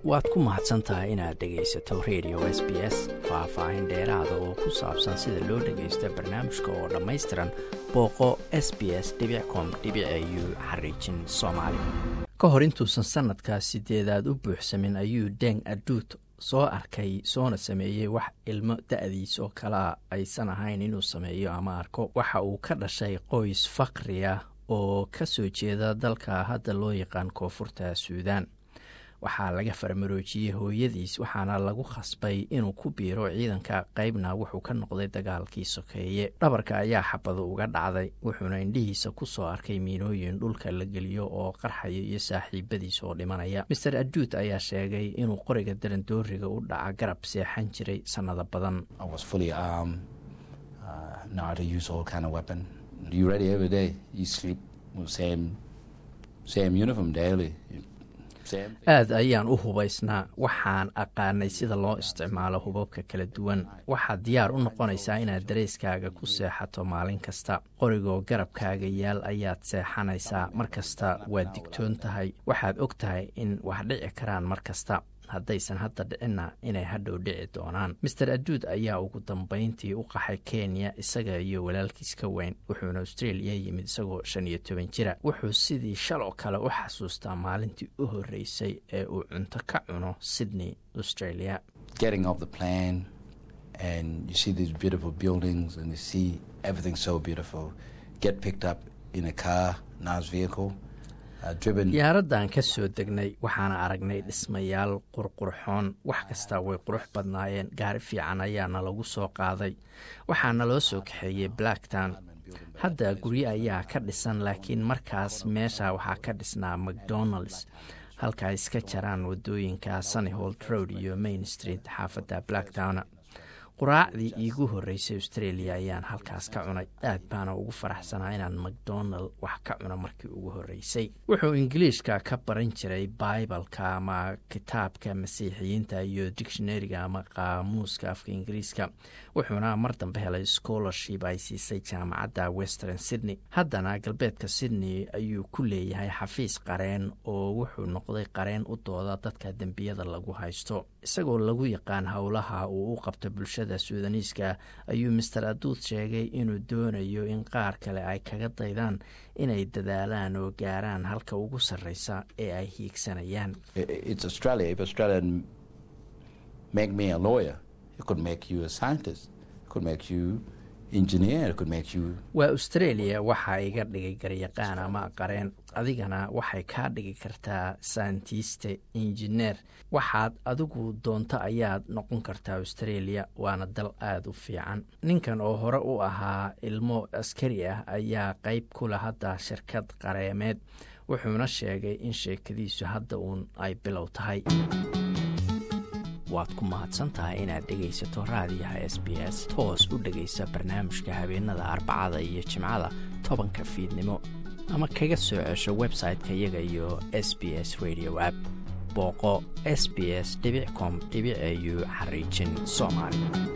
waad ku mahadsan tahay inaad dhegaysato radio s b s faah-faahin dheeraada oo ku saabsan sida loo dhagaysto barnaamijka oo dhammaystiran booqo s b s com u xariijin soomaali ka hor intuusan sanadkaa sideedaad u buuxsamin ayuu deng aduut soo arkay soona sameeyey wax ilmo da-diis oo kalea aysan ahayn inuu sameeyo ama arko waxa uu ka dhashay qoys faqriya oo ka soo jeeda dalka hadda loo yaqaan koonfurta suudaan waxaa laga farmaroojiyey hooyadiis waxaana lagu khasbay inuu ku biiro ciidanka qaybna wuxuu ka noqday dagaalkii sokeeye dhabarka ayaa xabado uga dhacday wuxuuna indhihiisa ku soo arkay miinooyin dhulka la geliyo oo qarxaya iyo saaxiibadiis oo dhimanaya master aduut ayaa sheegay inuu qoriga darandooriga u dhaca garab seexan jiray sannado badan aad ayaan u hubaysnaa waxaan aqaanay sida loo isticmaalo hubabka kala duwan waxaad diyaar u noqonaysaa inaad dareyskaaga ku seexato maalin kasta qorigoo garabkaaga yaal ayaad seexanaysaa mar kasta waad digtoon tahay waxaad og tahay in wax dhici karaan mar kasta haddaysan hadda dhicinna inay hadhow dhici doonaan master aduud ayaa ugu dambayntii u qaxay kenya isaga iyo walaalkiis ka weyn wuxuuna australia yimid isagoo shan iyo toban jira wuxuu sidii shaloo kale u xasuustaa maalintii u horreysay ee uu cunto ka cuno sydney australia diyaaradan ka soo degnay waxaana aragnay dhismayaal qurqurxoon wax kasta way qurux badnaayeen gaari fiican ayaana lagu soo qaaday waxaana loo soo kaxeeyey blacktown hadda guryo ayaa ka dhisan laakiin markaas meesha waxaa ka dhisnaa macdonalds halka ay iska jaraan wadooyinka sunnyhold road iyo main street xaafadda blacktown quraacdii iigu horreysay australia ayaan halkaas ka cunay aad baana ugu faraxsanaa inaan macdonald wax ka cuno markii ugu horreysay wuxuu ingiliishka ka baran jiray baibalka ama kitaabka masiixiyiinta iyo dictionariga ama qaamuuska afka ingiriiska wuxuuna mar dambe helay scholarship ay siisay jaamacadda western sydney haddana galbeedka sydney ayuu ku leeyahay xafiis qareen oo wuxuu noqday qareen u dooda dadka dembiyada lagu haysto isagoo lagu yaqaan howlaha uu u qabto bulshada suudaniiska ayuu master aduud sheegay inuu doonayo in qaar kale ay kaga daydaan inay dadaalaan oo gaaraan halka ugu sarreysa ee ay hiigsanayaan waa australia waxaa iga dhigay garyaqaan ama qareen adigana waxay kaa dhigi kartaa sayntiiste injineer waxaad adigu doonto ayaad noqon kartaa australia waana dal aada u fiican ninkan oo hore u ahaa ilmo askari ah ayaa qeyb kula hadda shirkad qareemeed wuxuuna sheegay in sheekadiisu hadda uun ay bilow tahay waad ku mahadsantahay inaad dhegaysato raadiyaha s b s toos u dhegaysa barnaamijka habeenada arbacada iyo jimcada tobanka fiidnimo ama kaga soo cesho website-ka iyaga iyo s b s radio app booqo s b s com au xariijin soomaali